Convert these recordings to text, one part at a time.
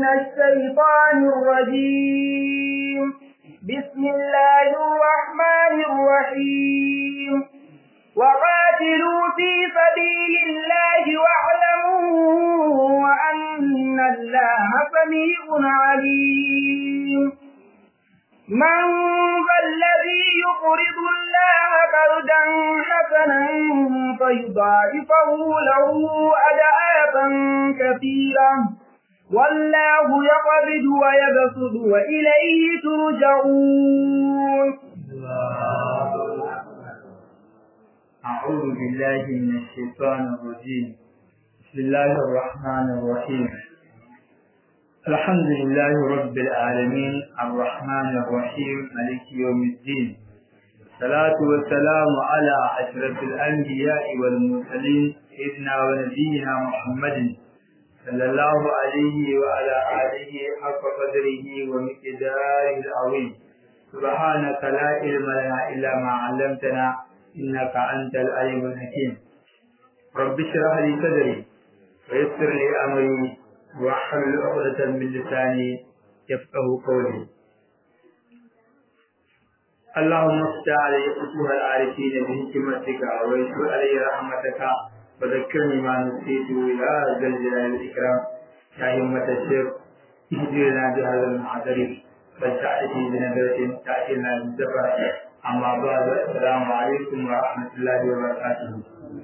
الشيطان الرجيم بسم الله الرحمن الرحيم وقاتلوا في سبيل الله واعلموا أن الله سميع عليم من ذا الذي يقرض الله قرضا حسنا فيضاعفه له أدعافا كثيرا والله يقبض ويبسط وإليه ترجعون أعوذ بالله من الشيطان الرجيم بسم الله الرحمن الرحيم الحمد لله رب العالمين الرحمن الرحيم مالك يوم الدين الصلاة والسلام على أشرف الأنبياء والمرسلين سيدنا ونبينا محمد صلى الله عليه وعلى آله حق قدره ومقداره العظيم سبحانك لا علم لنا إلا ما علمتنا إنك أنت العليم الحكيم رب اشرح لي صدري ويسر لي أمري واحلل عقدة من لساني يفقه قولي اللهم افتح علي فتوح العارفين بحكمتك ويسر علي رحمتك وذكرني ما نسيت يا ذا الجلال والإكرام يا همة الشيخ اهدنا بهذا المحضر فلتأتي بنظرة تأتينا بالسفر أما بعد السلام عليكم ورحمة الله وبركاته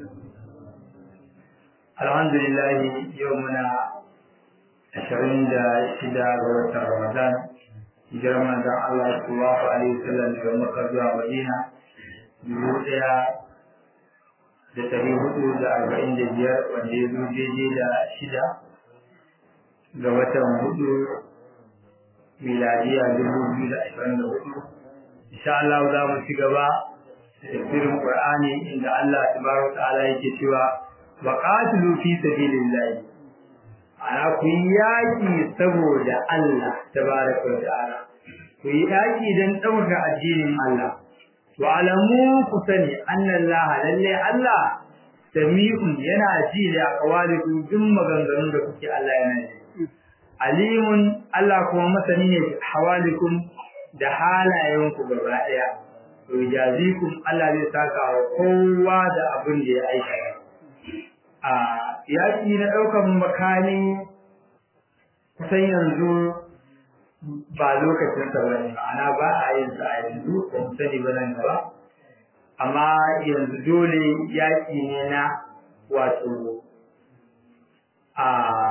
الحمد لله يومنا ashirin da shida ga watan Ramadan hijirar manzon Allah sallallahu alaihi wasallam daga Makka zuwa Madina dubu ɗaya da ɗari hudu da arba'in da biyar wanda ya zo daidai da shida ga watan hudu miladiya dubu biyu da ashirin da hudu insha Allah za mu ci gaba da tafsirin Qur'ani inda Allah tabaraka ta'ala yake cewa wa qatilu fi sabilillah ana ku yi yaƙi saboda Allah tabaraka wa ta'ala ku yi yaƙi don ɗaukaka addinin Allah to alamu ku sani annallaha lalle Allah sami'un yana ji da aqwalikum duk maganganun da kuke Allah yana ji alimun Allah kuma masani ne hawalikum da halayenku gaba ɗaya to jazikum Allah zai saka wa kowa da abin da ya aikata a yaƙi na ɗaukar makani kusan yanzu ba lokacin sa bane ma'ana ba a yin sa a yanzu ba mu sani ba nan gaba amma yanzu dole yaƙi ne na wato a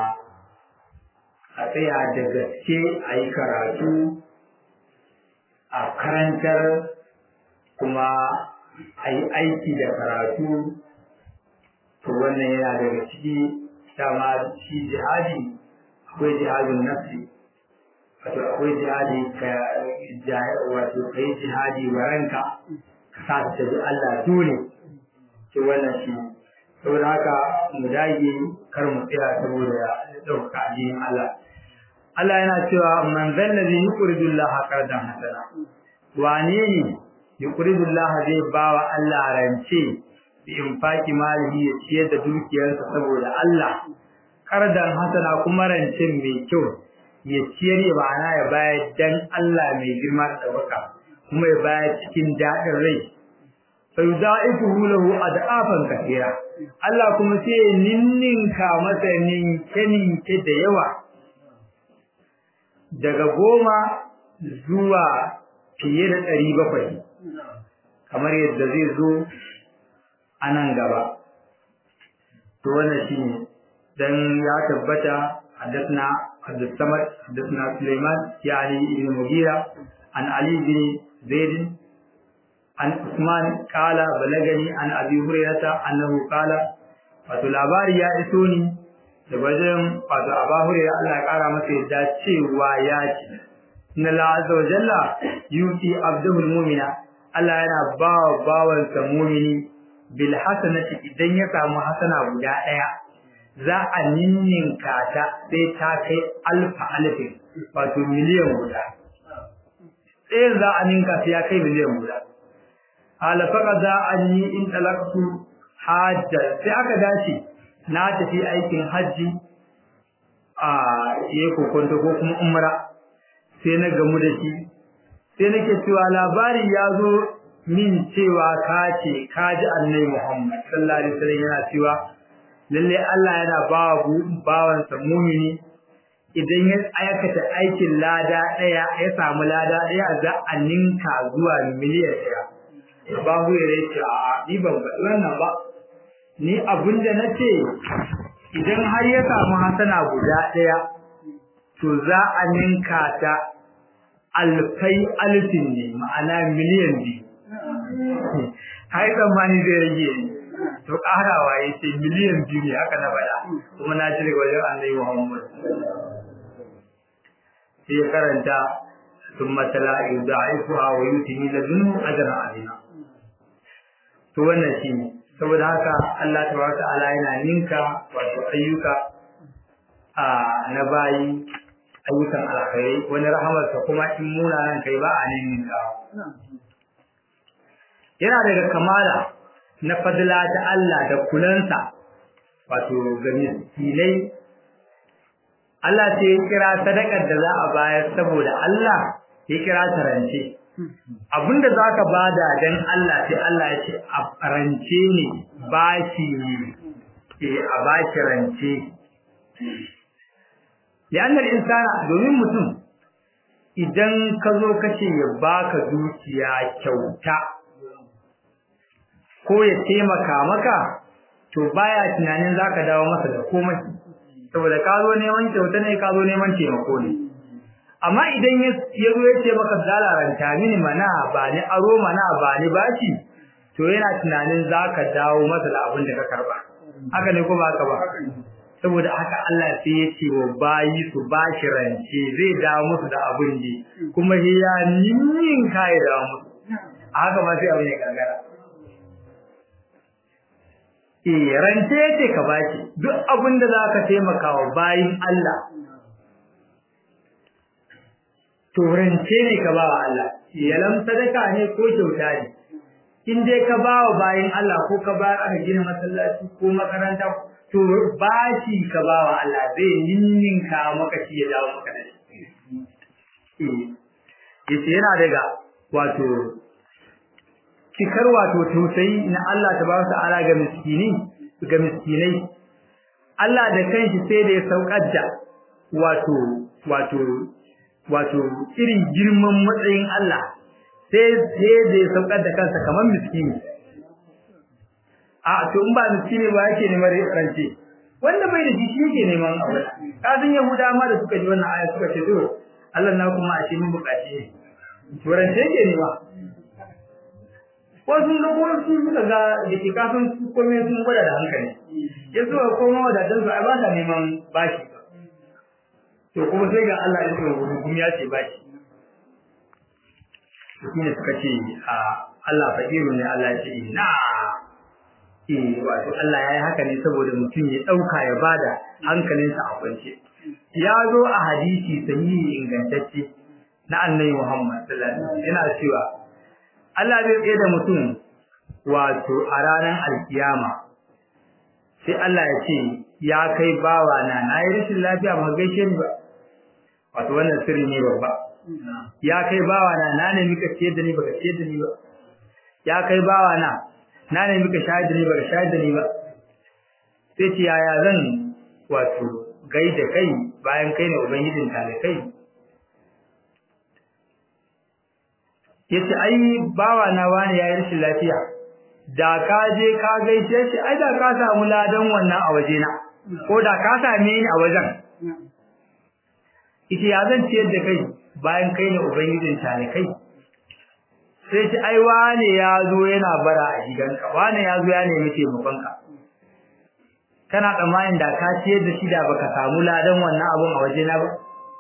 a tsaya da gaske a yi karatu a karantar kuma a yi aiki da karatu to wannan yana daga ciki dama shi jihadi akwai jihadin nafsi wato akwai jihadi ka wato kai jihadi wa ranka ka sa ta bi Allah dole to wannan shi saboda haka mu dage kar mu tsaya saboda ɗaukaka addinin Allah Allah yana cewa man zallazi yuqridu Allah qardan hasana wane ne yuqridu Allah zai bawa Allah rance bi infaki malihi ya ciyar da dukiyarsa saboda Allah kardan hasana kuma rancen mai kyau ya ciyar ya ma'ana ya bayar dan Allah mai girma da ɗaukaka kuma ya bayar cikin daɗin rai fa yudaifuhu lahu ad'afan kathira Allah kuma sai ya ninninka masa ninke ninke da yawa daga goma zuwa fiye da ɗari bakwai kamar yadda zai zo a nan gaba to wannan shine dan ya tabbata حدثنا عبد الصمد حدثنا سليمان يعني ابن مغيرة عن علي بن زيد عن عثمان قال بلغني عن ابي هريرة انه قال wato labari ya iso ni da wajen wato aba huraira Allah ya kara masa yadda cewa ya ce inna la azza wa jalla yuti abdul mu'mina Allah yana ba wa bawansa mu'mini bil hasanati idan ya samu hasana guda daya za a ninninka ta sai ta kai alfa alfin wato miliyan guda sai za a ninka sai ya kai miliyan guda alfaka za a yi in talaktu hajjar sai aka dace na tafi aikin hajji a yi kokonto ko kuma umra sai na gamu da shi sai nake cewa labari ya zo min cewa ka ce ka ji annabi Muhammad sallallahu alaihi wasallam yana cewa lalle Allah yana bawa bawansa mumini idan ya aikata aikin lada daya ya samu lada daya za a ninka zuwa miliyan daya ba hu ya ce a ni ban ga wannan ba ni abinda nace idan har ya samu hasana guda daya to za a ninka ta alfai alfin ne ma'ana miliyan biyu hai tsammani zai rage ni to ƙarawa ya ce miliyan biyu ne haka na faɗa kuma na ci daga wajen annabi Muhammad sai ya karanta sun matala yudaifuha wa yutini ladunhu ajran azima to wannan shi ne saboda haka Allah tabaraka ta'ala yana ninka wato ayyuka a na bayi ayyukan alkhairi wani rahamarsa kuma in munanan kai ba a ninka yana daga kamala na fadila ta Allah da kulansa wato ga miskinai Allah sai ya kira sadakar da za a bayar saboda Allah ya kira ta rance abinda zaka bada dan Allah sai Allah ya ce a rance ne bashi ne eh a bashi rance li'anna insana domin mutum idan ka zo kace ya baka dukiya kyauta ko ya taimaka maka to baya tunanin zaka dawo masa da komai saboda ka zo neman kyauta ne ka zo neman taimako ne amma idan ya zo ya ce maka zalaranta mini mana ba ni aro mana ba ni bashi to yana tunanin zaka dawo masa da abin da ka karba haka ne ko ba haka ba saboda haka Allah sai ya ce wa bayi su bashi rance zai dawo musu da abin ne kuma ya ninnin kai da musu haka ma sai abin ya gagara eh rance yake ka baki duk abin da zaka taimaka wa bayin Allah to rance ne ka ba wa Allah yalan sadaka ne ko kyauta ne in dai ka ba wa bayin Allah ko ka ba aka gina masallaci ko makaranta to bashi ka ba wa Allah zai ninninka maka shi ya dawo maka da shi eh yace yana daga wato cikar wato tausayi na Allah tabaraka ta'ala ga miskini ga miskinai Allah da kanshi sai da ya saukar da wato wato wato irin girman matsayin Allah sai sai da ya saukar da kansa kamar miskini a to in ba miskini ba yake neman rance wanda bai da shi shi yake neman aure kafin yahuda ma da suka ji wannan aya suka ce to Allah na kuma a ce mun bukaci to rance yake nema wasu da kuma su suka ga da ke kafin su kome sun gwada da hankali ya zuwa koma wadatan su ai ba ta neman bashi to kuma sai ga Allah ya tsoro kuma ya ce bashi shi ne suka ce a Allah fakiru ne Allah ya ce na eh wato Allah ya yi haka ne saboda mutum ya dauka ya bada hankalinsa a kwance ya zo a hadisi sahihi ingantacce na annabi Muhammad sallallahu alaihi wasallam yana cewa Allah zai tsaye da mutum wato a ranar alkiyama sai Allah ya ce ya kai bawa na na yi rashin lafiya ba gaishe ni ba wato wannan sirri ne babba ya kai bawa na na ne mika ciyar da ni baka ciyar da ni ba ya kai bawa na na ne mika shayar da ni baka shayar da ni ba sai ce yaya zan wato gaida kai bayan kai ne ubangijin talikai yace ai bawa na wani yayi rashin lafiya da ka je ka gaishe shi ai da ka samu ladan wannan a waje na ko da ka same ni a wajen ita ya zan ciyar da kai bayan kai ne ubangijin ta ne kai sai shi ai wani ya zo yana bara a gidanka wani ya zo ya nemi taimakon ka kana tsammanin da ka ciyar da shi da baka samu ladan wannan abun a waje na ba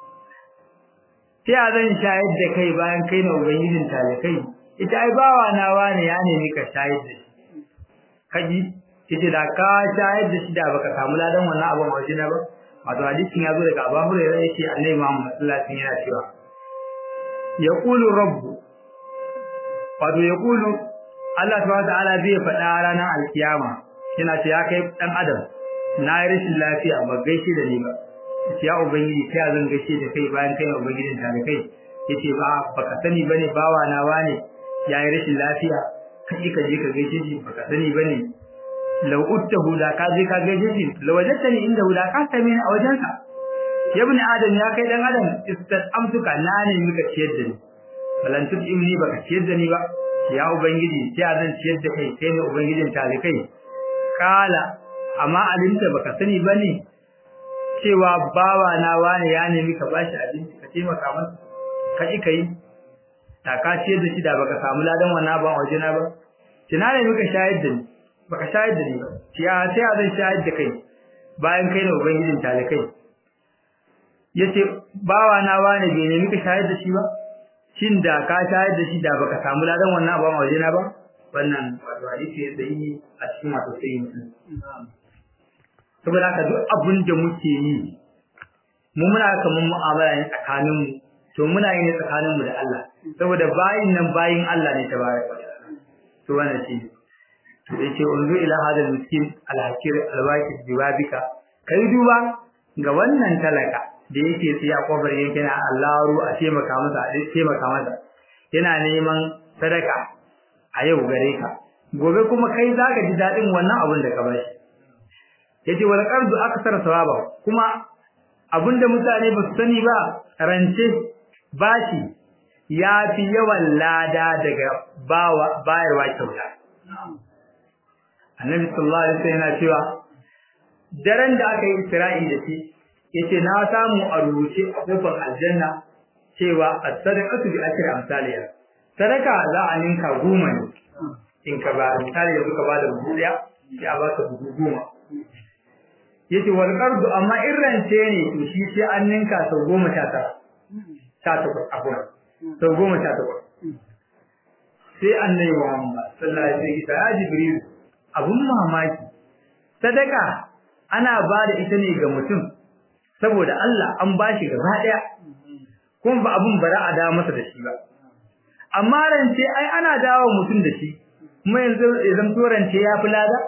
sai zan shayar da kai bayan kai na ubangijin talikai ita ai bawa na wani ya nemi ka shayar da shi kaji ita da ka shayar da shi da baka samu ladan wannan abun waje na ba wato hadisin ya zo daga Abu Hurairah yake Annabi Muhammad sallallahu alaihi wasallam yana cewa yaqulu rabbu wato yaqulu Allah subhanahu wa ta'ala zai faɗa ranar alkiyama yana ce ya kai dan adam na yi rashin lafiya ba gaishe da ni ba yace ya ubangiji ta zan gaishe da kai bayan kai ubangijin ta da kai yace ba baka sani bane bawa na wane yayi rashin lafiya kai ka je ka gaishe shi baka sani bane law uttahu da ka je ka gaishe shi lawajatani inda da ka same ni a wajensa ya ibn adam ya kai dan adam amsuka na ne muka ciyar da ni balan imni baka ciyar da ni ba ya ubangiji sai zan ciyar da kai kai ne ubangijin talikai kala amma alinta baka sani bane cewa bawa na wani ya nemi ka bashi abinci ka taimaka masa ka ji kai ta ka ciyar da shi da baka samu ladan wannan ban waje na ba kina ne muka shayar da ni baka shayar da ni ba ya sai zan shayar da kai bayan kai ne ubangijin talikai yace bawa na wani bai nemi ka shayar da shi ba shin da ka shayar da shi da baka samu ladan wannan abu a wajena ba wannan wato hadisi da yi a cikin wato sai mutum saboda haka duk abin da muke yi mu muna kaman mu'amala ne tsakanin mu to muna yi ne tsakanin mu da Allah saboda bayin nan bayin Allah ne tabaraka to wannan shi to yace unzu ila hadal miskin alhakir alwaqi biwabika kai duba ga wannan talaka da yake tsaye a kofar yake na Allahu a taimaka masa a taimaka masa yana neman sadaka a yau gare ka gobe kuma kai zaka ji dadin wannan abin da ka bashi yace wal qardu aksar sawaba kuma abinda mutane ba su sani ba rance bashi ya fi yawan lada daga bawa bayarwa kyauta annabi sallallahu alaihi wasallam yana cewa daren da aka yi isra'i da shi yace na samu a rubuce a kofar aljanna cewa as-sadaqatu bi ashri amsalha sadaka za a ninka goma ne in ka ba misali da suka bada buhu daya sai a baka buhu goma yace wal qardu amma irrance ne to shi sai an ninka sau goma sha tara sha takwas abuwa sau goma sha takwas sai annabi Muhammad sallallahu alaihi wasallam ya jibril abun mamaki sadaka ana ba da ita ne ga mutum saboda Allah an bashi gaba daya kuma ba abun bara a dawo masa da shi ba amma rance ai ana dawo mutum da shi kuma yanzu idan to rance ya fi lada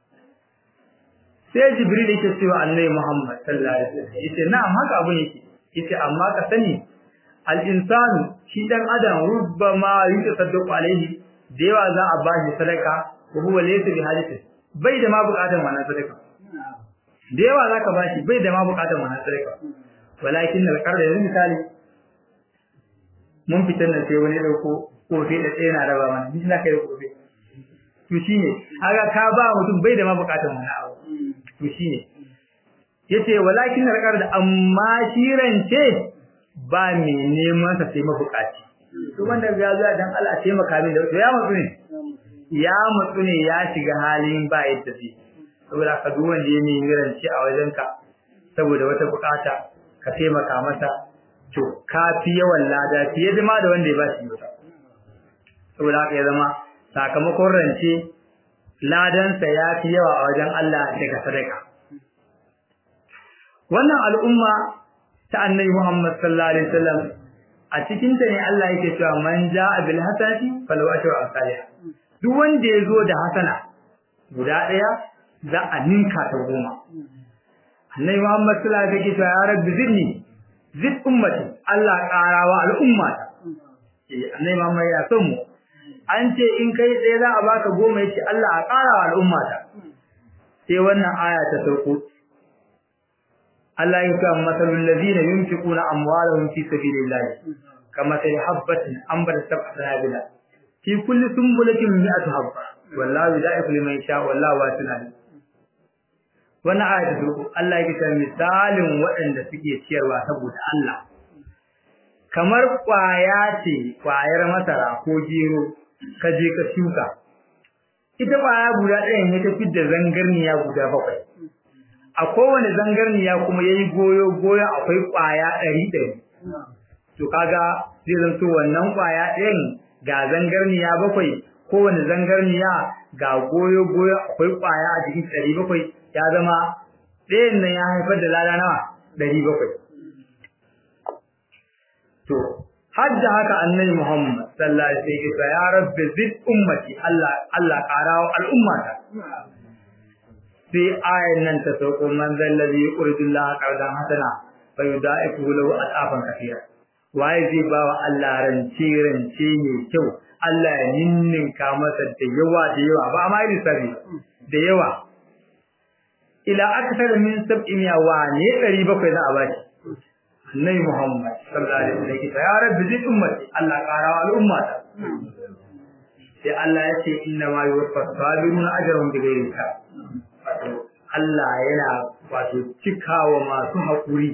sai jibril yake cewa annabi Muhammad sallallahu alaihi wasallam yace na'am haka abun yake yace amma ka sani al insanu shi dan adam rubbama yutasaddaqu alaihi da yawa za a bashi sadaka ko huwa laysa bi hajati bai da ma bukatan wannan sadaka da yawa zaka bashi bai da ma bukatan wannan sadaka walakin al qarda yanzu misali mun fitar da sai wani dauko kofi da tsaye na raba mana ni na kai kofi to shine kaga ka ba mutum bai da ma bukatan wannan abu to shine yace walakin al qarda amma shirance ba mai neman sa sai mabukaci to wanda ga za dan Allah taimaka min da to ya matsu ne ya matsu ne ya shiga halin ba yadda zai saboda ka duk wanda ya nemi rance a wajenka saboda wata bukata ka taimaka masa to ka fi yawan lada fiye da ma da wanda ya ba shi masa saboda haka ya zama sakamakon rance ladansa ya fi yawa a wajen Allah daga sadaka wannan al'umma ta annabi Muhammad sallallahu alaihi wasallam a cikin ta ne Allah yake cewa man jaa bil hasanati falahu ashru amsalha duk wanda ya zo da hasana guda daya za a ninka ta goma annabi Muhammad sallallahu alaihi wasallam yake cewa ya rabbi zidni zid ummati Allah karawa al'umma ta eh annabi Muhammad ya son mu an ce in kai tsaye za a baka goma yace Allah a karawa al'umma ta sai wannan aya ta sauko Allah ya ce masalul ladina yunfiquna amwalahum fi sabilillah kama sai habbatin ambar sab'a sanabila fi kulli sumbulatin mi'atu habba wallahu da'ifu liman yasha wallahu wasi'un alim wannan aya ta farko Allah ya ce misalin waɗanda suke ciyarwa saboda Allah kamar kwaya ce kwayar masara ko gero ka je ka shuka ita kwaya guda ɗaya ne ta fidda zangarniya guda bakwai a kowane zangarniya kuma yayi goyo goyo akwai kwaya ɗari ɗari to kaga zai zanto wannan kwaya ɗayan ga zangarniya bakwai kowane zangarniya ga goyo goyo akwai kwaya a jikin ɗari bakwai ya zama ɗayan nan ya haifar da lada nawa ɗari bakwai to har da haka annabi Muhammad sallallahu alaihi wasallam ya rabbi zid ummati Allah Allah ƙarawa al'ummata sai ayan nan ta sauko man zallazi yuridullah qardan hasana fa yudaifu lahu al'afan kathira waye zai ba wa Allah rance rance mai kyau Allah ya ninninka masa da yawa da yawa ba ma yi sabi da yawa ila akthar min sab'i miya wa ne 700 za a bashi annabi Muhammad sallallahu alaihi wasallam ya rabbi zid ummati Allah karawa al'ummata sai Allah ya ce inna ma yuwaffas sabiruna ajrahum bighairi hisab wato Allah yana wato cikawa masu haƙuri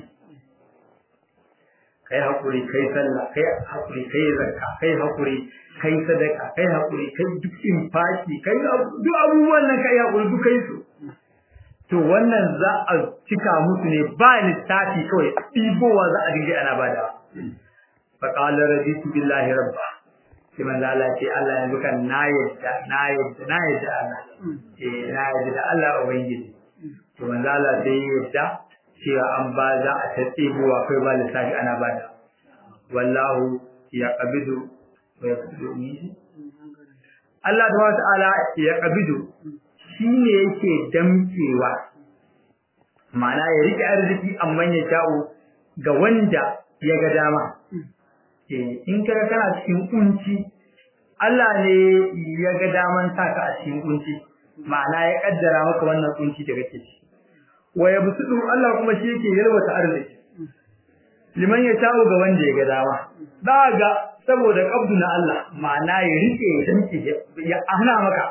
kai haƙuri kai sallah kai haƙuri kai zakka kai haƙuri kai sadaka kai haƙuri kai duk infaki kai duk abubuwan nan kai haƙuri duk kai su to wannan za a cika musu ne ba lissafi kawai ɗibowa za a dinga ana bada fa qala raditu billahi rabba sai manzo Allah ce Allah yanzu kan na yadda na yadda na yadda Allah eh na yadda da Allah ubangiji to manzo Allah sai yadda cewa an ba za a ta tsibowa kai ba lissafi ana bada wallahu ya qabidu wa yaqbidu Allah tabaraka ta'ala ya qabidu shine yake damkewa ma'ana ya rike arziki amma ya sha'u ga wanda ya ga dama in kaga kana cikin kunci Allah ne ya ga daman saka a cikin kunci ma'ana ya kaddara maka wannan kunci da kake ciki wa yabsudu Allah kuma shi yake yalwata arziki liman ya sha'u ga wanda ya ga dama daga saboda kabdu na Allah ma'ana ya rike ya danke ya ahna maka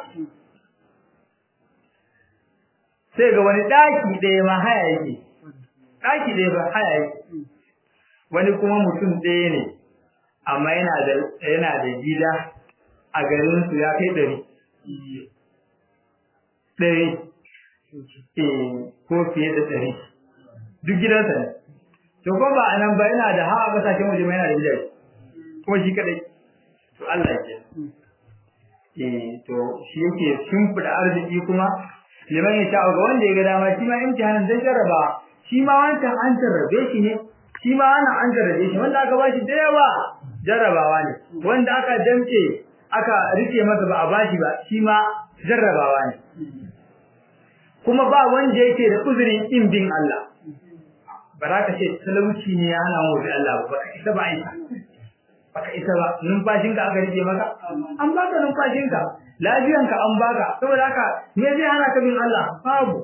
sai ga wani daki ɗaya ma haya yake daki ɗaya ba haya yake wani kuma mutum ɗaya ne amma yana da yana da gida a garin su ya kai ɗari ɗari eh ko fiye da ɗari duk gidansa ne to ko ba anan ba yana da hawa kasashen waje ma yana da gidaje kuma shi kadai to Allah ya eh to shi yake shimfida arziki kuma liman ya sha ga wanda ya ga dama shi ma imtihanin zai jarraba shi ma wancan an jarrabe shi ne shi ma wannan an jarrabe shi wanda aka bashi da yawa jarrabawa ne wanda aka damce aka rike masa ba a bashi ba shi ma jarrabawa ne kuma ba wanda yake da uzurin in bin Allah ba za ka ce talauci ne ya hana mu bi Allah ba ka isa ba aika baka isa ba numfashinka aka rike maka an baka numfashinka lafiyanka an baka saboda haka me zai hana ka bin Allah babu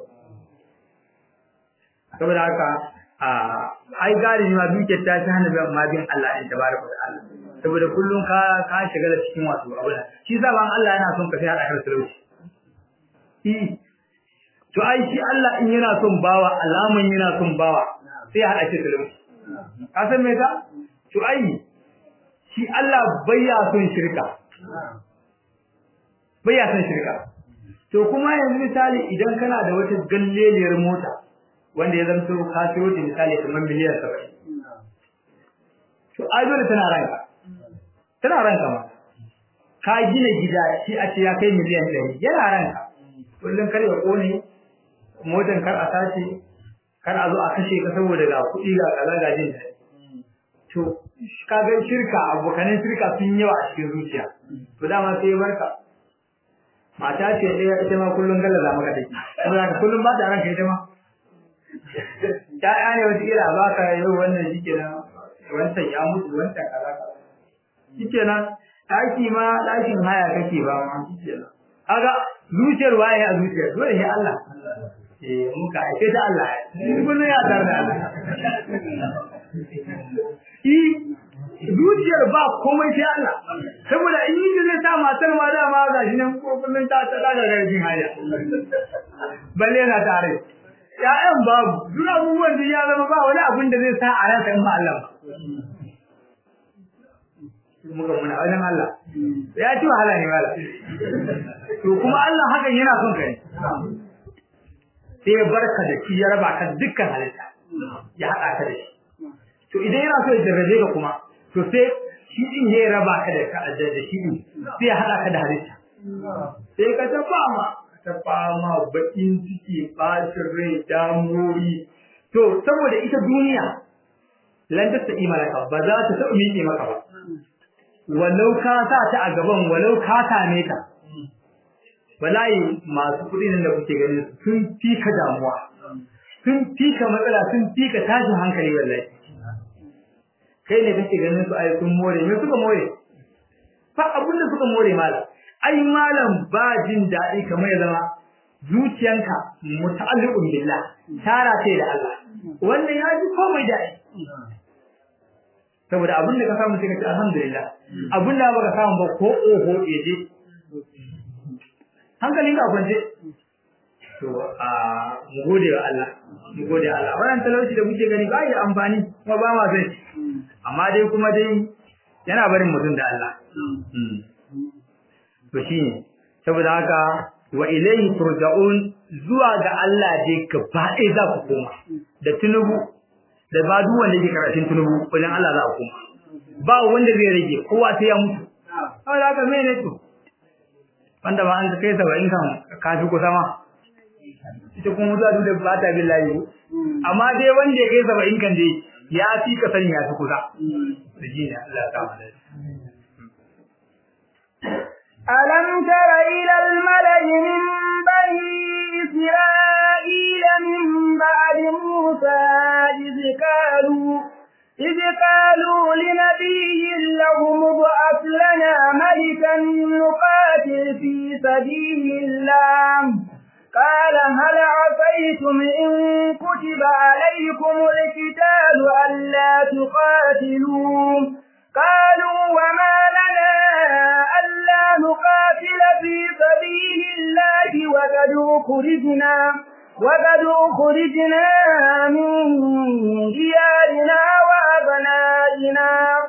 saboda haka a ai gari ma duke ta ta hana ma bin Allah din tabaraka wa ta'ala saboda kullun ka ka shiga da cikin wasu abu shi sa ban Allah yana son ka sai hada ka talauci eh to ai shi Allah in yana son bawa alaman yana son bawa sai ya hada shi talauci ka san me ka to ai shi Allah bayya son shirka bayya son shirka to kuma yanzu misali idan kana da wata galleliyar mota wanda ya zanto ka siyo ta misali kamar miliyan 70 to ai dole tana ranka tana ranka ma ka gina gida shi a ce ya kai miliyan 100 yana ranka kullun kar ya kone motan kar a sace kar a zo a kashe ka saboda ga kuɗi ga kaza ga jin daɗi to kaga shirka abokanin shirka sun yawa a cikin zuciya to dama sai ya barka mata ce ɗaya ita ma kullum gallaza maka take saboda ka kullum ba ta ranka ita ma ta'ya ne wata kila ba ka yau wannan shi kenan wancan ya mutu wancan kaza kaza shi kenan ɗaki ma ɗakin haya kake ba ma shi kenan kaga zuciyar waye a zuciyar dole ne Allah eh muka aike ta Allah kullum ya tar da Allah zuciyar ba komai sai Allah saboda in yi zai sa matar ma da ma ga shi nan ko kullun ta ta daga garjin haya balle na tare ya'yan babu duk abubuwan da ya zama ba wani abin da zai sa a ransa in ba Allah ba muka muna wajen Allah ya ci wahala ne wala to kuma Allah hakan yana son ka ne sai ya barka da shi ya raba ka dukkan halitta ya haɗa ka da shi to idan yana so ya jarrabe ka kuma to sai shi din ya raba ka da da shi din sai ya hada ka da halitta sai ka ta fama ta fama bakin ciki bacin rai damuwoyi to saboda ita duniya lan ta sai malaka ba za ta taɓa miƙe maka ba walau ka sa ta a gaban walau ka same ta wallahi masu kuɗi nan da kuke gani sun fi ka damuwa sun fika matsala sun fika tashin hankali wallahi kai ne kake ganin su ai sun more me suka more fa abin da suka more malam ai malam ba jin daɗi kamar ya zama zuciyanka muta'alliqun billah tara ce da Allah wannan ya ji komai daɗi saboda abin da ka samu sai ka ce alhamdulillah abin da baka samu ba ko oho eje hankalin ka kwance to a mu gode wa Allah mu gode wa Allah wannan talauci da muke gani ba ya amfani kuma ba ma sai amma dai kuma dai yana barin mutum da Allah to shine saboda haka wa ilayhi turja'un zuwa ga Allah dai gaba ɗaya za ku koma da tunubu da ba duk wanda yake karatun tunubu wajen Allah za ku koma ba wanda zai rage kowa sai ya mutu saboda haka me ne to wanda ba an kai saba'in kan kafi kusa ma ita kuma mutuwa duk da ba ta billahi amma dai wanda ya kai saba'in kan dai ya fi ka sani ya fi kusa da shi ne Allah ta mu ألم تر إلى الملأ من بني إسرائيل من بعد موسى إذ قالوا إذ قالوا لنبي لهم ابعث لنا ملكا نقاتل في سبيل الله قال هل عصيتم إن كتب عليكم القتال ألا تقاتلوا قالوا وما لنا ألا نقاتل في سبيل الله وقد أخرجنا وقد أخرجنا من ديارنا وأبنائنا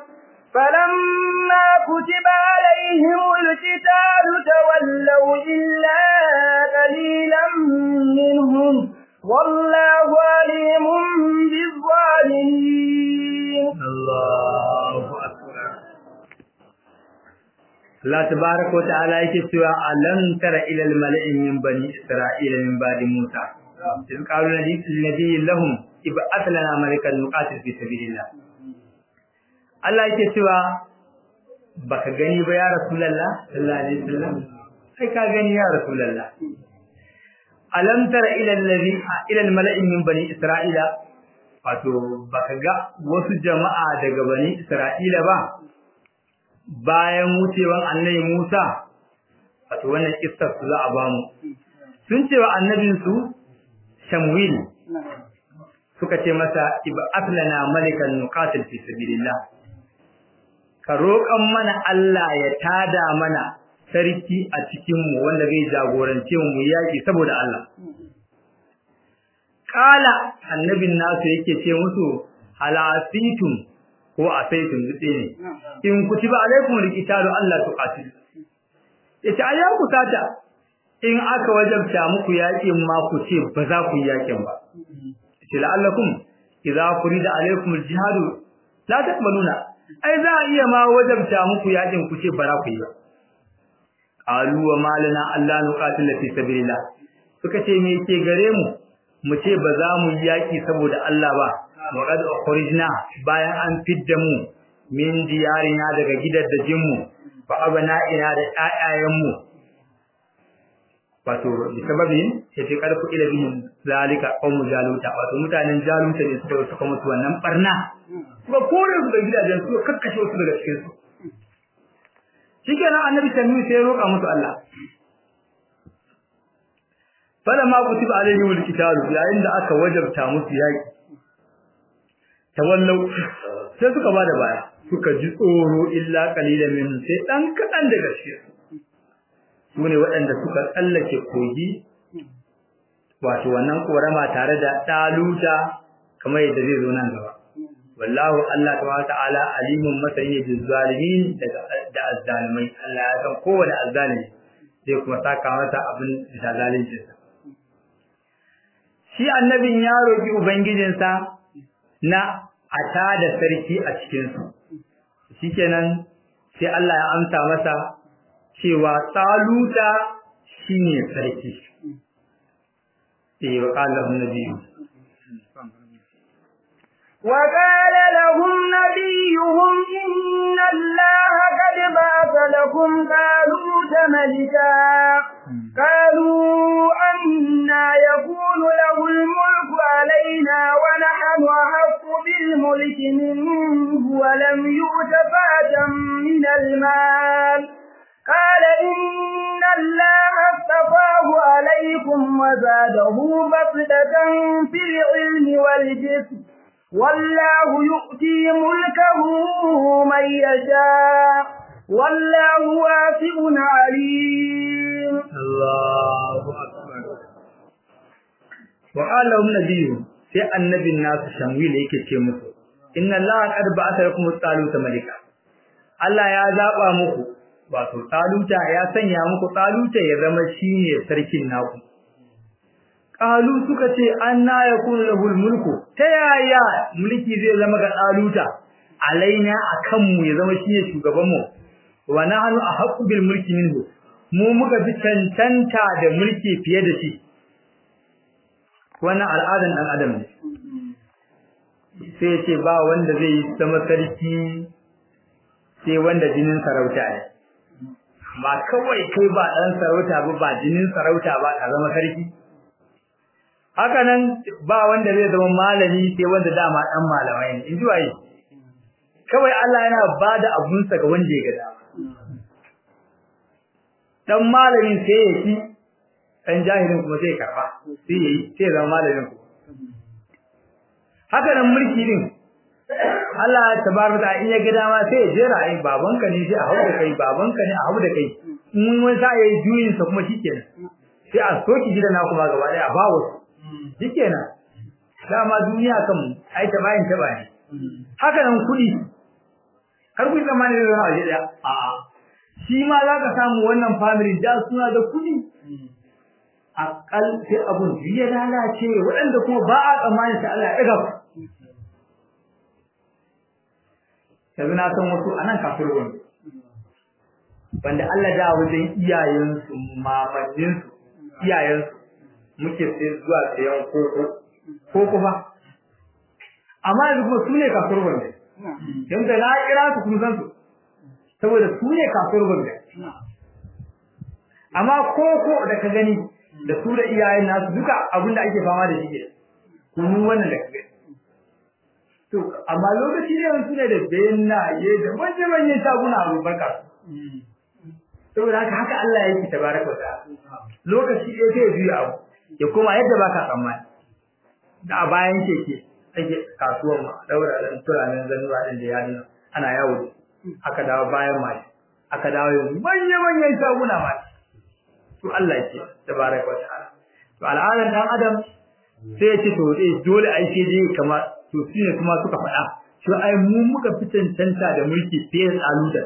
فلما كتب عليهم القتال تولوا إلا قليلا منهم والله عليم بالظالمين الله أكبر Allah tabaraka wa ta'ala yake cewa alam tara ila al-mala'i min bani isra'ila min ba'di Musa in qalu nabiyyin lahum ib'ath lana malikan nuqatil fi sabilillah Allah yake cewa baka gani ba ya rasulullah sallallahu alaihi wasallam sai ka gani ya rasulullah alam tara ila alladhi ila al-mala'i min bani isra'ila wato baka ga wasu jama'a daga bani isra'ila ba bayan wucewan annabi Musa wato wannan kissar su za a ba mu sun ce wa annabin su Shamwil suka ce masa ib'ath lana malikan nuqatil fi sabilillah ka roƙan mana Allah ya tada mana sarki a cikin mu wanda zai jagorance mu yaki saboda Allah kala annabin nasu yake ce musu halasitum ko asaitum dutse ne in kutiba alaikum alqitalu Allah tuqatil yace ayyan ku sata in aka wajabta muku yakin ma ku ce ba za ku yakin ba yace la'allakum idza furida alaikum aljihadu la taqbaluna ai za a iya ma wajabta muku yakin ku ce ba za ku yi ba qalu wa malana Allah nuqatil fi sabilillah suka ce me yake gare mu mu ce ba za mu yi yaki saboda Allah ba وقد أخرجنا bayan an fidda mu min diyarina daga gidaddajin mu fa abana'ina da ƴaƴayen mu wato bi sababin yace karfu ila bihim zalika qawmu jaluta wato mutanen jaluta ne suka suka mutu wannan barna suka kore su da gidajen su kakkashe su daga cikin su shikenan annabi tanu sai roƙa musu Allah falamma kutiba alaihim alkitabu yayin da aka wajabta musu yaki tawallau sai suka bada baya suka ji tsoro illa qalilan min sai dan kadan daga shi su ne waɗanda suka tsallake kogi wato wannan korama tare da daluta kamar yadda zai zo nan gaba wallahu Allah tabaraka ta'ala alimun masani bil zalimin da azzalimai Allah ya san kowane azzalimi zai kuma saka masa abin da zaluncinsa shi annabin ya roki ubangijinsa na a tada sarki a cikinsu shikenan sai Allah ya amsa masa cewa taluta shine sarki eh wa qala annabiyyu وقال لهم نبيهم إن الله قد بعث لكم طالوت ملكا قالوا أنا يكون له الملك علينا منه ولم يؤت فأة من المال قال إن الله اصطفاه عليكم وزاده بسطة في العلم والجسم والله يؤتي ملكه من يشاء والله واسع عليم الله أكبر وقال لهم نبي sai annabin nasu Shamwil yake ce musu inna Allah qad ba'atha lakum taluta malika Allah ya zaba muku wato taluta ya sanya muku taluta ya zama shine sarkin naku qalu suka ce anna yakunu lahul mulku ta yaya mulki zai zama ga taluta alaina akan mu ya zama shine shugaban mu wa nahnu ahqqu bil mulki minhu mu muka fi cancanta da mulki fiye da shi wannan al'adan dan adam ne sai ya ce ba wanda zai zama sarki sai wanda jinin sarauta ne ba kawai kai ba dan sarauta ba ba jinin sarauta ba ka zama sarki haka nan ba wanda zai zama malami sai wanda dama dan malamai ne in ji waye kawai Allah yana bada abunsa ga wanda ya ga dama dan malamin sai ya ci dan jahilin kuma sai karba sai yayi sai zama malamin ku haka nan mulki din Allah tabaraka ta in ya ga dama sai ya jera ai babanka ne sai a hauda kai babanka ne a hauda kai mun wani sa yayi juyin sa kuma shikenan sai a soki gidan na kuma gaba daya a bawo shikenan dama duniya kan ai ta bayin ta bayin haka nan kudi har ku zamani da zama a daya a'a shi ma za ka samu wannan family da suna da kudi akal sai abun ya lalace waɗanda kuma ba a tsammanin ta Allah ya ɗaga ku yanzu na san wasu anan kafir wani wanda Allah da wajen iyayensu mamanninsu iyayensu muke sai zuwa sayan koko koko ba amma yanzu kuma su ne kafir wanda yanzu na kira su kuma san su saboda su ne kafir wanda amma koko da ka gani da su da iyayen nasu duka abin da ake fama da shi ke kunun wannan da ka gani to amma lokaci ne wani ne da bayyanaye da manya-manyan shaguna abu barka saboda haka haka Allah ya yi tabaraka wa ta'ala lokaci ɗaya sai ya juya abu ya koma yadda baka tsammani da a bayan keke ake kasuwar ma daura da turanen zanuwa din da yadina ana yawo aka dawo bayan mashi aka dawo yanzu manya-manyan shaguna ma to Allah ce tabaraka wa ta'ala to al'adar dan adam sai ya ce to eh dole ai sai dai kamar to shine kuma suka faɗa to ai mu muka fi cancanta da mulki fiye da tsaluta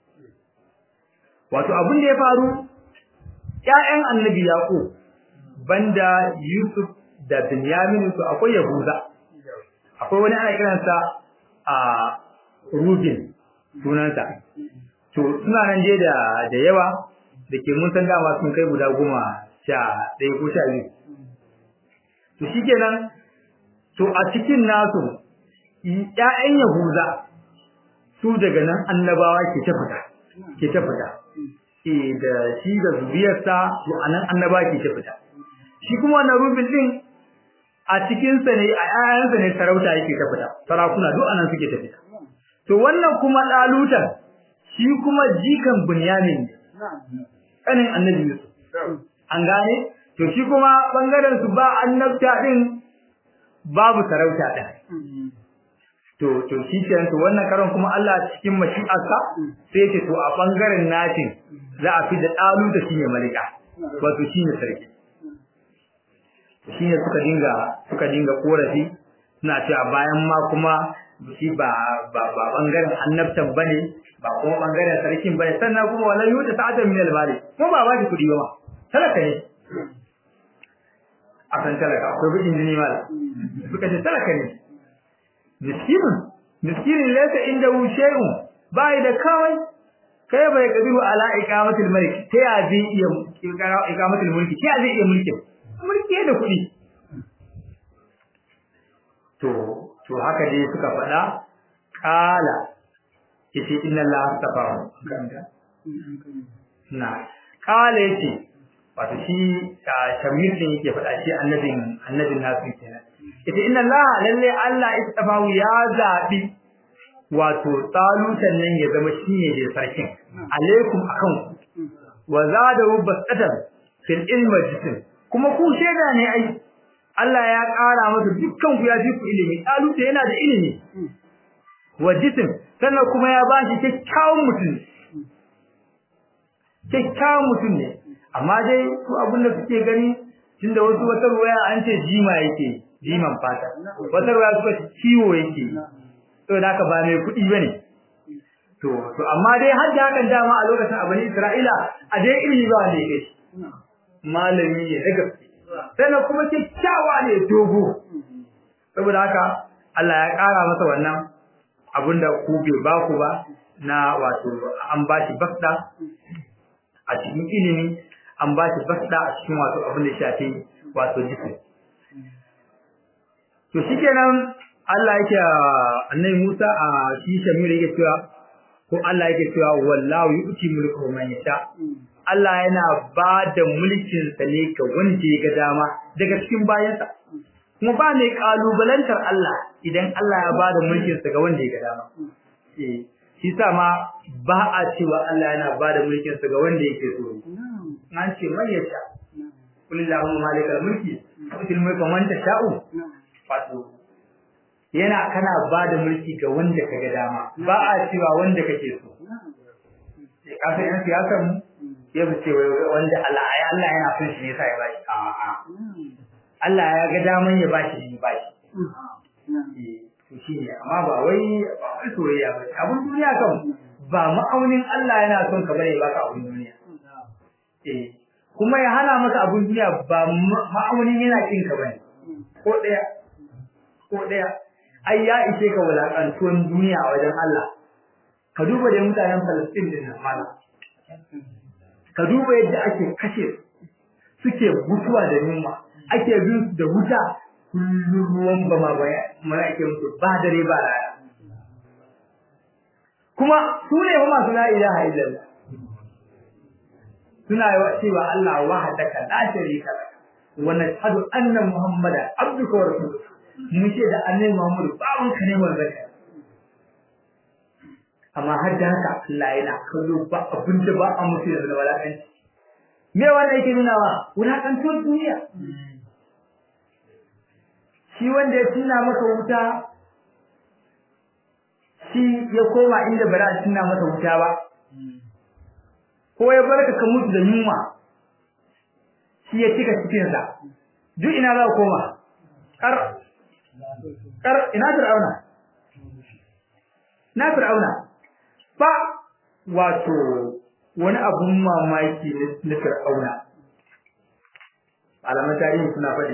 wato abin da ya faru ƴaƴan annabi yaqub banda yusuf da binyamin su akwai yahuda akwai wani ana kiransa a rubin sunansa to suna nan je da da yawa da ke mun san dama sun kai guda goma sha ɗaya ko sha biyu to shikenan to a cikin nasu ƴaƴan Yahuza su daga nan annabawa ke ta fita ke ta fita eh da shi da zuriyarsa to anan annabawa ke ta fita shi kuma wannan rubin din a cikin sa ne a ƴaƴansa ne sarauta yake ta fita sarakuna duk anan suke ta fita to wannan kuma dalutan shi kuma jikan Bunyamin kanin annabi Yusuf an gane to shi kuma bangaren su ba annabta din babu sarauta din to to shi kenan to wannan karon kuma Allah cikin mashi'arsa sai yake to a bangaren natin za a fi da dalu da shine malika wato shine sarki shine suka dinga suka dinga korafi suna cewa bayan ma kuma shi ba ba ba bangaren annabtan bane ba kuma bangaren sarkin bane sannan kuma wala yuta sa'atan min al-mali ko ba ba shi kudi ba talaka ne akan talaka akwai bijin jini mala suka ce talaka ne miskinun miskinin laysa inda shay'un bai da kawai kai bai kadiru ala iqamatil malik ta ya zai iya iqamatil mulki ta ya zai iya mulki mulki da kudi to to haka dai suka faɗa qala yace inna allaha astaghfaru na qala yace wato shi shamir din yake faɗa shi annabin annabin nasu kenan ita inna allaha lalle allah istafahu ya zabi wato talutan nan ya zama shine da sarkin alaikum akan wa zadahu basatan fil ilmi jisim kuma ku sheda ne ai Allah ya ƙara masa dukkan ku ya ji ku ilimi taluta yana da ilimi wa jisim sannan kuma ya bashi kyakkyawan mutum kyakkyawan mutum ne amma dai su abin da suke gani tunda wasu wata ruwaya an ce jima yake jiman fata wata ruwaya suka ce ciwo yake to da haka ba mai kuɗi bane to to amma dai har da hakan dama a lokacin abin Isra'ila a dai ilimi ba wanda yake shi malami ne daga sannan kuma kyakkyawa ne dogo saboda haka Allah ya ƙara masa wannan abinda ku bai ba ku ba na wato an ba shi basda a cikin ilimi an ba shi basda a cikin wato abin da shafi wato jiki to shikenan Allah yake annabi Musa a shi Shamir yake cewa ko Allah yake cewa wallahu yu'ti mulku man yasha Allah yana ba da mulkin sa ne ga wanda ya ga dama daga cikin bayansa kuma ba mai kalubalantar Allah idan Allah ya ba da mulkin sa ga wanda ya ga dama eh shi sa ma ba a cewa Allah yana ba da mulkin sa ga wanda yake so an ce man yasha kulillahu malikal mulki tu'til mulka man tasha'u wato yana kana ba da mulki ga wanda ka ga dama ba a cewa wanda kake so kafin yan siyasar mu ya ce wanda Allah ya Allah yana son shi ne sai ya bashi a'a Allah ya ga daman ya bashi ne bashi to shi ne amma ba wai ba wai soyayya ba abun duniya kan ba ma'aunin Allah yana son ka bane baka abun duniya eh kuma ya hana maka abun duniya ba ma'aunin yana kin ka bane ko daya ko daya ai ya ishe ka wulakantuwan duniya a wajen Allah ka duba da mutanen Palestine din nan mala ka duba yadda ake kashe suke mutuwa da yunwa ake bin da wuta kullum ruwan ba ma baya mana ake mutu ba dare ba rana kuma su ne fa masu la ilaha illallah suna cewa Allah wahdaka la sharika lak wa nashhadu anna muhammadan abduka wa rasuluka mun ce da annabi Muhammad bawon ka ne manzon ka amma har da haka Allah yana kallo ba abin da ba a mutu da walakanci me wanda yake nuna wa wulakantuwar duniya shi wanda ya tunna maka wuta shi ya koma inda ba za a tunna masa wuta ba ko ya barka ka mutu da yunwa shi ya cika cikinsa duk ina za ka koma kar kar ina fir'auna na fir'auna ba wato wani abun mamaki na fir'auna alaman tarihi suna faɗi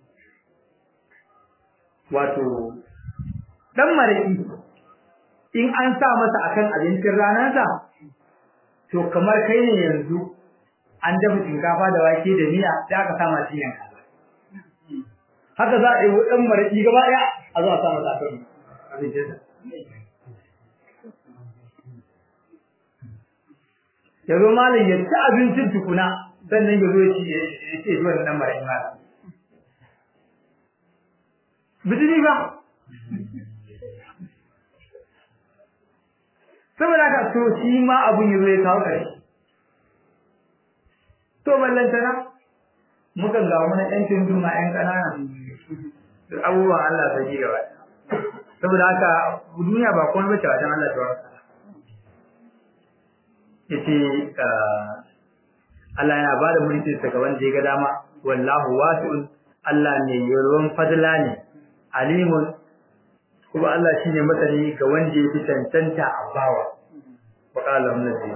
wato dan maraki in an sa masa akan abincin ranarsa to kamar kai ne yanzu an dafa shinkafa da wake da miya sai aka sa masa yanka haka za a yi ɗan maraƙi gaba ɗaya a zuwa sa masa akan abincinsa. Ya zo malam ya ci abincin tukuna sannan ya zo ya ci ya ce zuwa ɗan maraƙi malam. Bijini ba. Saboda haka to shi ma abun ya zo ya kawo ƙarshe. To ballantana mukan ga wani ɗan tunduma ‘yan ƙanana abubuwan Allah ta ji gaba saboda haka duniya ba kuma bace wajen Allah ta wasa yace Allah yana ba da mulkin sa ga wanda ya ga dama wallahu wasi'un Allah ne yawan fadla ne alimun kuma Allah shine masani ga wanda ya fi tantanta a bawa wa qala annabi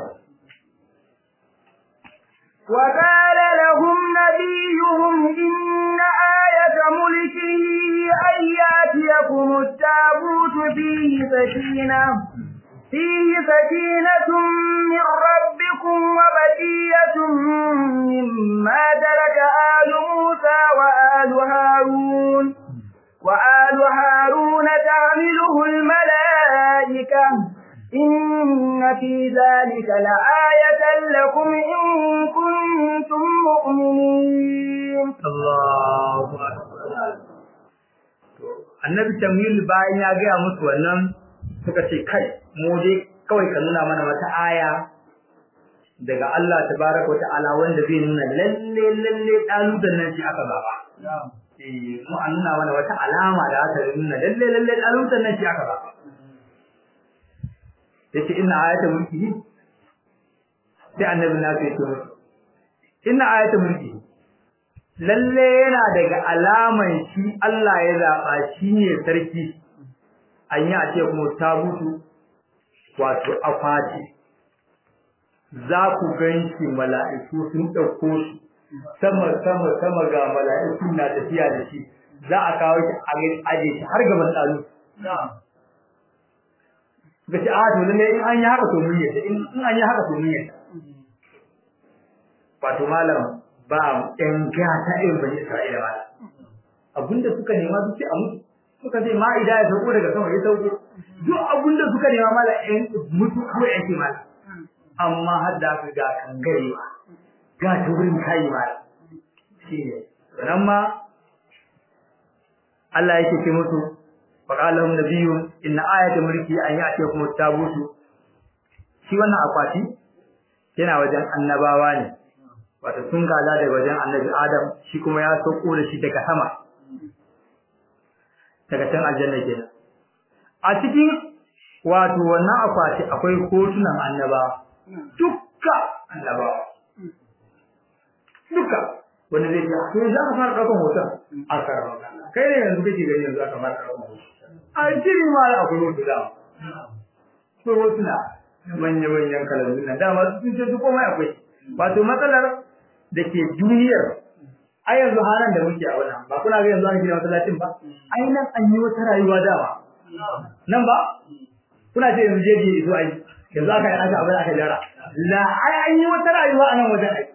وقال لهم نبيهم إن آية ملكه أن يأتيكم التابوت فيه سكينة فيه سكينة من ربكم وبقية مما ترك آل موسى وآل هارون وآل هارون تعمله الملائكة إن في ذلك لآية لكم إن كنتم مؤمنين الله أكبر annabi tamil bayan ya gaya musu wannan suka ce kai mu dai kawai ka nuna mana wata aya daga Allah tabaraka wa ta'ala wanda zai nuna lalle lalle daludan nan shi aka zaba eh mu an nuna mana wata alama da aka nuna lalle lalle daludan nan shi aka zaba yace inna ayatul mulki sai annabi na ce to inna ayatul mulki lalle yana daga alaman shi Allah ya zaba shi ne sarki an yi a ce kuma tabutu wato akwati za ku ganshi mala'iku sun ɗauko shi sama sama sama ga mala'iku na tafiya da shi za a kawo shi a aje shi har gaban ɗalu ga ce a to lalle in an yi haka to mun yadda in an yi haka to mun yadda wato malam ba ɗan gata irin bani Isra'ila ba abinda suka nema su ce a mutu suka ce ma'ida ya sauko daga sama ya sauko duk abinda suka nema mala ɗan mutu ko yake mala amma har da aka ga kangarewa ga turin kai mala shi ne nan ma Allah yake ce musu faqalahum nabiyyun inna ayata mulki an ya'tiyakum at-tabutu shi wannan akwati yana wajen annabawa ne wato sun gaza daga wajen annabi Adam shi kuma ya sauko da shi daga sama daga can aljanna kenan a cikin wato wannan akwati akwai hotunan annabawa dukka annabawa dukka wanda zai ce to za ka fara ɗaukan hoton a karama kai ne yanzu kake gani yanzu aka fara ɗaukan hoton a cikin ma akwai hoto da akwai hotuna manya-manyan kalandu na dama sun ce su komai akwai wato matsalar da ke duniyar a yanzu halin da muke a wannan ba kuna ga yanzu an gina masallacin ba ai nan an yi wata rayuwa dama nan ba kuna ce yanzu jeji zo ai yanzu aka yi aka abin aka jara la ai an yi wata rayuwa a nan wajen ai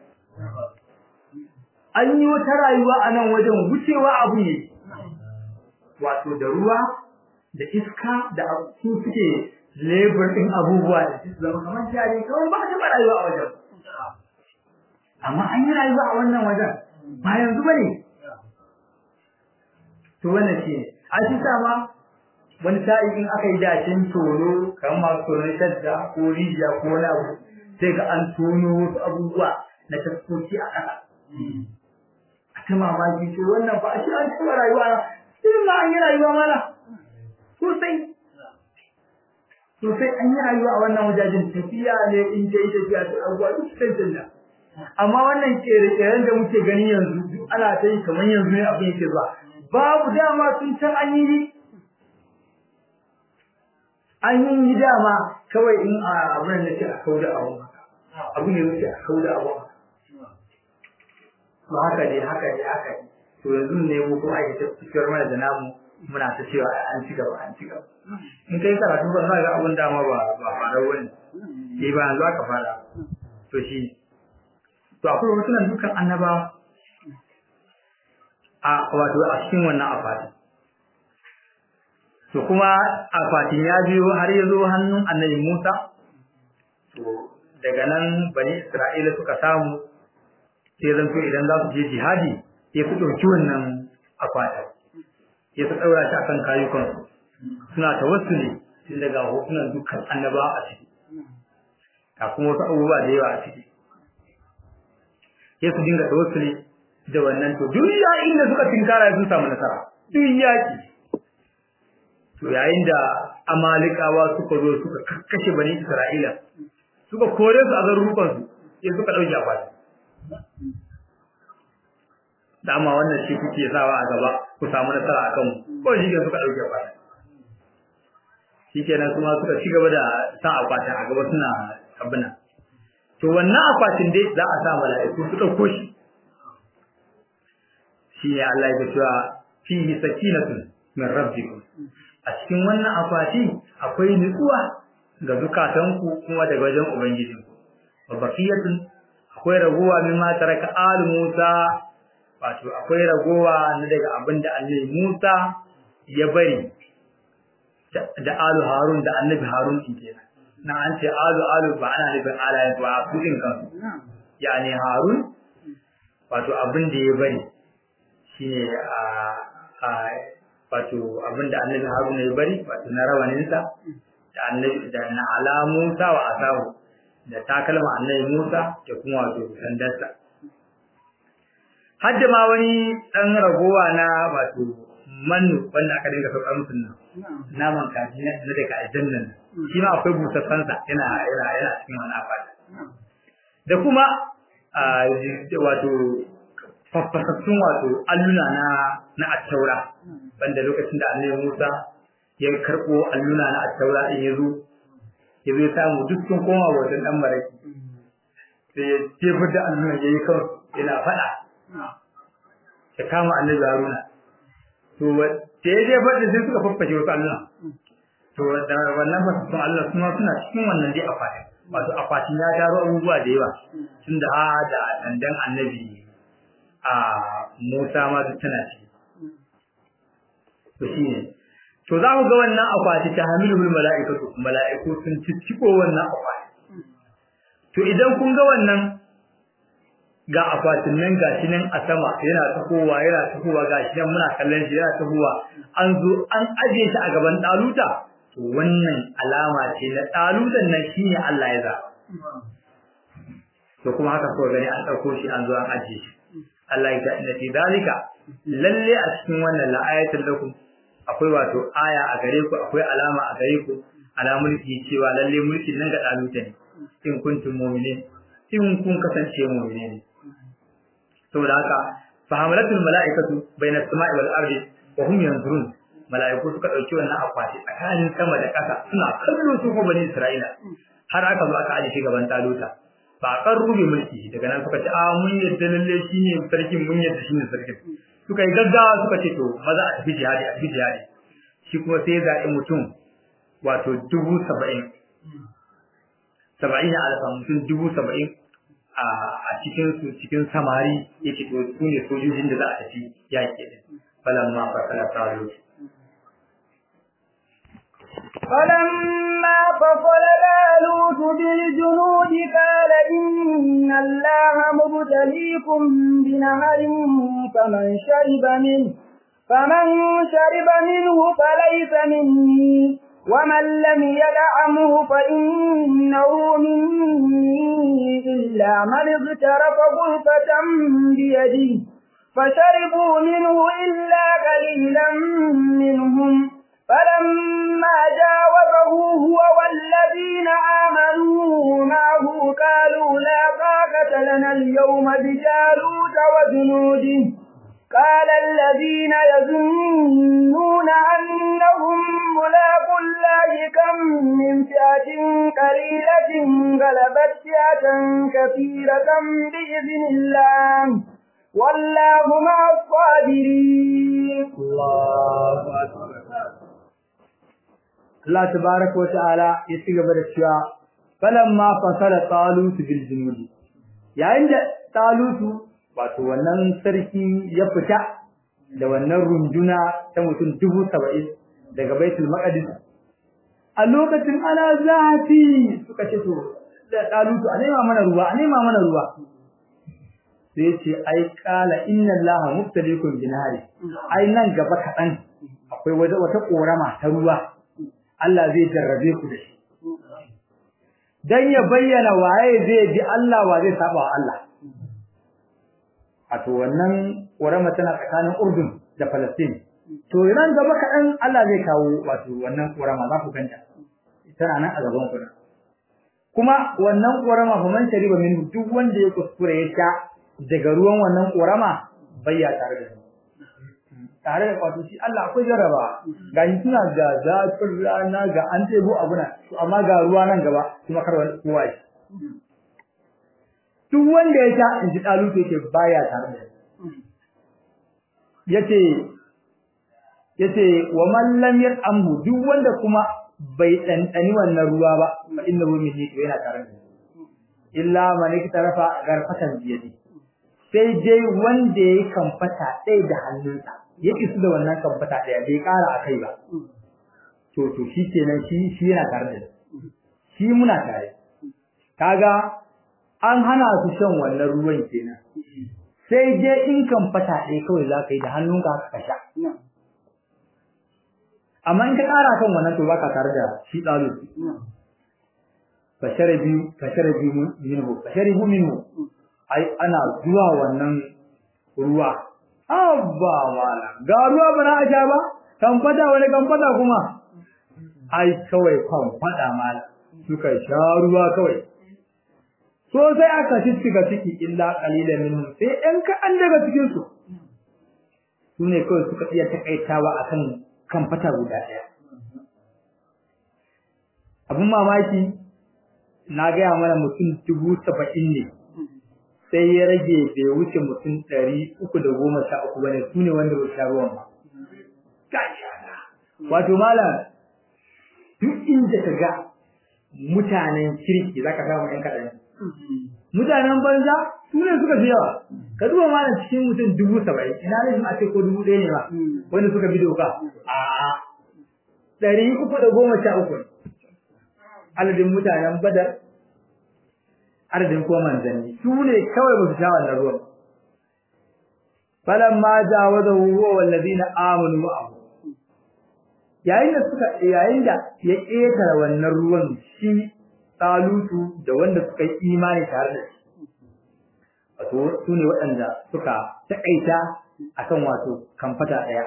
an yi wata rayuwa a nan wajen wucewa abu ne wato da ruwa da iska da su suke labor din abubuwa da su zama kamar jari kawai ba ta rayuwa a wajen amma an yi rayuwa a wannan wajen ba yanzu bane to wannan shi ne a shi ma wani sa'i in aka yi dacin tono kamar masu tonon shadda ko rijiya ko wani abu sai ga an tono wasu abubuwa na taskoki a ƙasa a ta mamaki to wannan ba a shi an taɓa rayuwa na irin ma an yi rayuwa mana sosai sosai an yi rayuwa a wannan wajajen tafiya ne in ta yi tafiya ta abubuwa duk sun canza amma wannan kere-keren da muke gani yanzu duk ana ta yi kamar yanzu ne abin yake zuwa babu dama sun can an yi an yi dama kawai in a abin da ce a kauda abu abu ne wuce a kauda abu ba haka ne haka ne haka ne to yanzu ne mu kuma ake ta cikar mana da namu muna ta cewa an ci gaba an ci gaba in kai karatu ba za ga abun dama ba ba fara wani eh ba yanzu aka fara to shi to akwai wasu nan dukan annaba a wato a cikin wannan afati to kuma afatin ya biyo har ya zo hannun annabi Musa to daga nan bani Isra'ila suka samu sai zan idan za su je jihadi sai su ɗauki wannan akwatin sai su ɗaura shi akan kayukansu suna tawassuli tun daga hotunan dukkan annaba a ciki ga kuma wasu abubuwa da yawa a ciki sai su dinga tawassuli da wannan to duk yayin da suka tinkara sun samu nasara duk yaki to yayin da amalikawa suka zo suka kakkashe bani isra'ila suka kore su a garurukan su sai suka dauke akwati dama wannan shi kuke sawa a gaba ku samu nasara akan mu ko shi suka dauke akwati shikenan kuma suka ci gaba da sa akwatin a gaba suna abuna to wannan akwatin dai za a sa mala'iku su dauko shi shi ne Allah ya cewa fihi sakinatun min rabbikum a cikin wannan akwati akwai nutsuwa ga zukatanku kuma daga wajen ubangijinku wa baqiyatun akwai ragowa mimma taraka al Musa wato akwai ragowa na daga abinda Annabi Musa ya bari da alu Harun da Annabi Harun din kenan na an ce alu alu ba ana nufin alayen ba kudin kansu yani Harun wato abin da ya bari shine a wato abinda annabi Haruna ya bari wato na rawaninsa da annabi da na ala Musa wa asahu da takalma annabi Musa da kuma wato sandarsa hadda ma wani dan ragowa na wato mannu wanda aka dinga saukar musu nan naman kaji na daga aljannan shi ma akwai busassan sa yana yana yana cikin wani afata da kuma wato faffasassun wato alluna na na attaura wanda lokacin da annabi Musa ya karbo alluna na attaura din yazo yazo ya samu duk sun koma wajen dan maraki sai ya jefar da alluna yayi kawai yana fada ya kama annabi Haruna to sai ya jefar da sai suka faffashe wasu alluna to da wannan fasassun alluna suna suna cikin wannan dai akwatin wato akwatin ya taro abubuwa da yawa tunda a da dandan annabi a Musa ma duk tana ci to shine to za mu ga wannan akwati ta hamilul mala'ikatu mala'iku sun cicciko wannan akwati to idan kun ga wannan ga akwatin nan gashi nan a sama yana tafowa yana tafowa gashi nan muna kallon shi yana tafowa an zo an aje shi a gaban daluta to wannan alama ce na dalutan nan shine Allah ya za to kuma haka ko gani an dauko shi an zo an aje shi Allah ya inna fi dalika lalle a cikin wannan la'ayatul lakum akwai wato aya a gare ku akwai alama a gare ku ala mulki cewa lalle mulkin nan ga daluta ne in kuntum mu'minin in kun kasance mu'mini ne saboda haka fa hamalatul mala'ikatu bainas sama'i wal ardi wa hum yanzurun mala'iku suka dauki wannan akwati tsakanin sama da ƙasa suna kallo su ko bani Isra'ila har aka zo aka aje shi gaban taluta ba kan rube mulki daga nan suka ce a mun yadda lalle shine sarkin mun yadda shine sarkin suka yi gaggawa suka ce to maza a tafi jihadi a tafi jihadi shi kuma sai ya zaɓi mutum wato dubu saba'in saba'in alfa mutum dubu saba'in a cikin su cikin samari yake to su ne sojojin da za a tafi yaƙi din falamma fasala talut فلما فصل طالوت بالجنود قال إن الله مبتليكم بنهر فمن شرب منه فمن شرب منه فليس مني ومن لم يدعمه فإنه مني إلا من اغترف غرفة بيده فشربوا منه إلا قليلا منهم فلما جاوزه هو والذين آمنوا معه قالوا لا طاقة لنا اليوم بجالوت وجنوده قال الذين يظنون أنهم ملاقوا الله كم من فئة قليلة غلبت فئة كثيرة بإذن الله والله مع الصابرين الله أكبر Allah tabaraka wa ta'ala ya ci gaba da cewa falamma fasala talut bil junud yayin da talutu wato wannan sarki ya fita da wannan runduna ta mutum dubu saba'in daga baitul maqdis a lokacin ana zafi suka ce to da talutu a nema mana ruwa a nema mana ruwa sai ce ai kala inna allaha mubtaliikum binari ai nan gaba kaɗan akwai wata korama ta ruwa Allah zai jarrabe ku da shi dan ya bayyana waye zai bi Allah wa zai saba wa Allah wato wannan ƙorama tana tsakanin Urdun da Palestine to ran gaba kaɗan Allah zai kawo wato wannan ƙorama za ku ganta tana nan a gaban ku kuma wannan ƙorama fa man shariba min duk wanda ya kuskure ya sha daga ruwan wannan ƙorama bayya tare da shi tare da wato shi Allah akwai jarraba ga shi suna ga zafin rana ga an tebo abuna to amma ga ruwa nan gaba kuma kar wani kowa shi duk wanda ya sha in ji dalu yake baya tare da yace yace wa man lam yamhu duk wanda kuma bai dandani wannan ruwa ba fa innahu minni to yana tare da illa man iktarafa garfatan biyadi sai dai wanda ya kamfata ɗaya da hannunsa ya isu da wannan kamfata ɗaya bai ƙara a kai ba to to shi kenan shi shi yana tare da shi muna tare kaga an hana su shan wannan ruwan kenan sai dai in kamfata ɗaya kawai za ka yi da hannunka ka sha amma in ka ƙara kan wannan to baka tare da shi ɗalu bashara biyu bashara biyu minhu bashara biyu minhu ai ana zuwa wannan ruwa abba mala ga ruwa ba na aja ba kan fada wani kan fada kuma ai kawai kan fada mala suka sha ruwa kawai so sai aka shiga ciki illa qalilan minhum sai ɗan kaɗan daga cikin su sune kawai suka iya takaitawa akan kan fata guda ɗaya abun mamaki na gaya mana mutum dubu saba'in ne sai ya rage bai wuce mutum ɗari uku da goma sha uku bane su ne wanda ba sha ruwan ba wato malam duk inda ka ga mutanen kirki za ka samu ‘yan kaɗan mutanen banza su ne suka fi yawa ka duba malam cikin mutum dubu saba'in ina ne a ce ko dubu ɗaya ne ba wanda suka bi doka a ɗari uku da goma sha uku adadin mutanen badar adadin kuma manzanni su ne kawai ba su sha wannan ruwan falamma jawazahu huwa wallazina amanu ma'ahu yayin da suka yayin da ya ƙetare wannan ruwan shi talutu da wanda suka yi imani tare da shi wato su ne waɗanda suka taƙaita akan wato kamfata ɗaya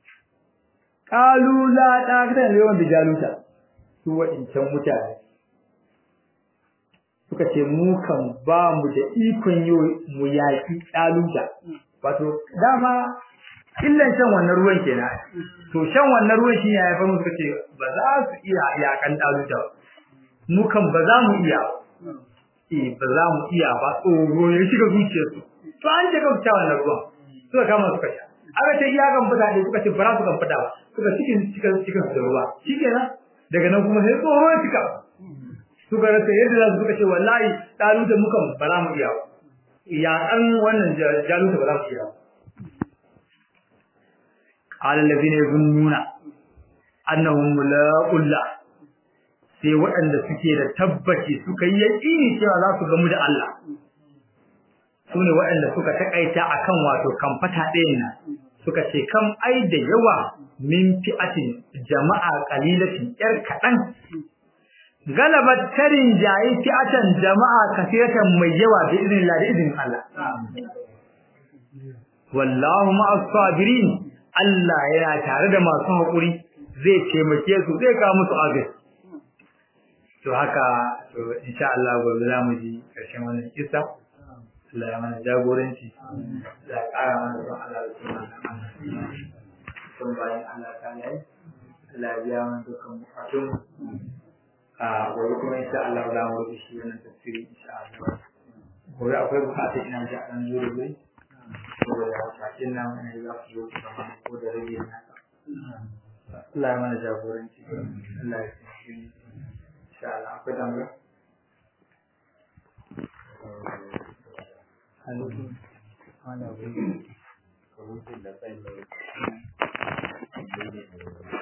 qalu la taqata yawan da jaluta su waɗancan mutane suka ce mu kan ba mu da ikon yi mu yaƙi ɗaluta wato dama illan shan wannan ruwan kenan to shan wannan ruwan shi ya haifar musu ce ba za su iya yaƙan ɗaluta ba mu kan ba za mu iya eh ba za mu iya ba tsoro ya shiga zuciyarsu to an ce kan sha wannan ruwan suka kama suka sha aka ce iya kan fita ne suka ce ba za su kan fita ba suka cikin cikin cikin da ruwa shikenan daga nan kuma sai tsoro ya cika suka rasa yadda za su suka ce wallahi taluta mukan ba za mu iya ya an wannan jaluta ba za mu iya qala allazina yazunnuna annahum mulaqullah sai waɗanda suke da tabbaci suka yi yaƙini cewa za su gamu da Allah su ne waɗanda suka taƙaita akan wato kamfata ɗayan nan suka ce kam ai da yawa min fi'atin jama'a qalilatin yar kaɗan galabat tarin jayi fi'atan jama'a kasiratan mai yawa da izinin Allah da izinin Allah wallahu ma'as sabirin Allah yana tare da masu haƙuri zai taimake su zai kawo musu agaji to haka to insha Allah gobe za mu ji ƙarshen wannan kissa Allah ya mana jagoranci ya ƙara mana don Allah da suna sun bayan Allah ta yi Allah ya biya mana dukkan bukatun a gobe kuma insha Allah za mu rufe shi wannan tafsiri insha Allah gobe akwai bukatun ina ji a ɗan zo da wuri saboda bakin nan ne za su zo kamar ko da rage naka Allah ya mana jagoranci Allah ya tsaye insha Allah akwai tambaya alaikum ana wuri da kai